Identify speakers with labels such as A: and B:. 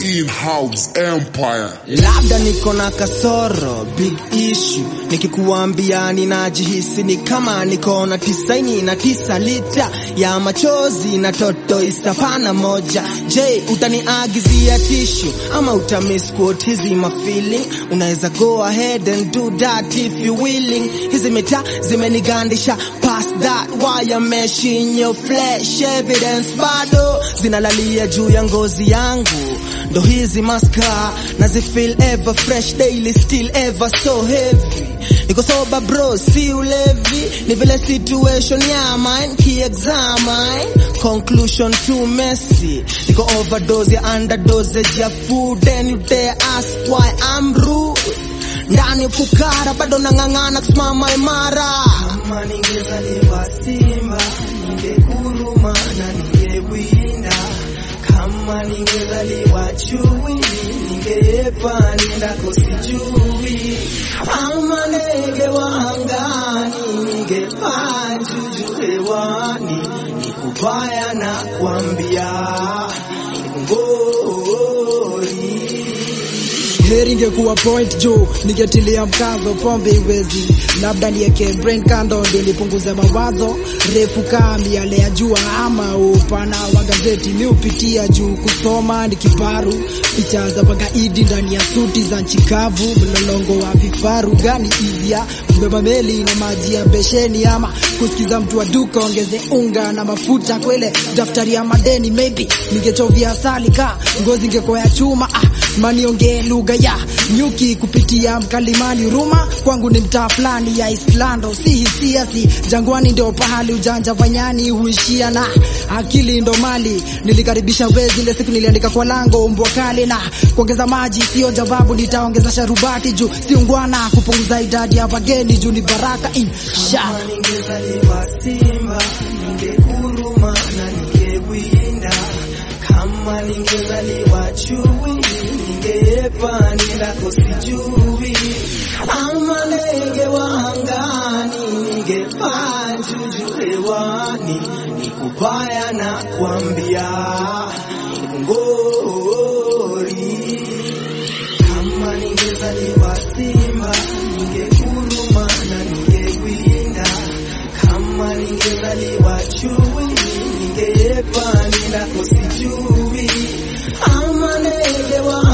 A: in-house empire.
B: labda niko na kasoro big issue nikikuambia ninajihisi ni kama niko na tisaini na tisa lita ya machozi na toto istapana moja je utaniagizia tishu ama utamisquot hizi mafeeling unaweza go ahead and do that if you willing hizi mita zimenigandisha past that wire mesh in your flesh evidence bado zinalalia juu ya ngozi yangu ndo hizi maska nazifeel ever fresh daily still ever so heavy niko soba bro si ulevi ni vile situation ya mine kiexamine conclusion too messy niko overdose ya underdosage ya food and you dare ask why I'm rude ndani ya fukara bado nang'ang'ana kusimama imara kama ningezaliwa simba ningekuruma na ningewinda kama ningezaliwa chui ningeepa nendako sijui ama ndege wa angani ningepaa juju hewani nikubaya na kuambia ngori
C: heri ingekuwa point juu ningetilia mkazo pombe iwezi labda nieke brain kando ndio nipunguze mawazo refu kaa miale ya jua ama upana wa gazeti mi upitia juu kusoma ni kiparu picha za magaidi ndani ya suti za nchi kavu mlolongo wa vifaru gani izia kubeba meli na maji ya besheni ama kusikiza mtu wa duka ongeze unga na mafuta kwele daftari ya madeni maybe ningechovia asali ka ngozi ingekuwa ya chuma ah, maniongee lugha ya nyuki kupitia mkalimani ruma kwangu ni mtaa fulani ya Islando si hisia si jangwani ndio pahali ujanja vanyani huishia na akili ndo mali nilikaribisha wezi ile siku niliandika kwa lango umbwa kali na kuongeza maji sio jawabu nitaongeza sharubati juu si ungwana kupunguza idadi ya wageni juu ni baraka insha
B: kama ningezaliwa simba ningekuruma na ningewinda kama ningezaliwa chui ningeepa nendako sijui ama ndege wa angani ningepaa juju hewani nikubaya na kuambia ngori kama ningezaliwa simba ningekuruma na ningewinda kama ningezaliwa chui ningeepa nendako sijui ama ndege wa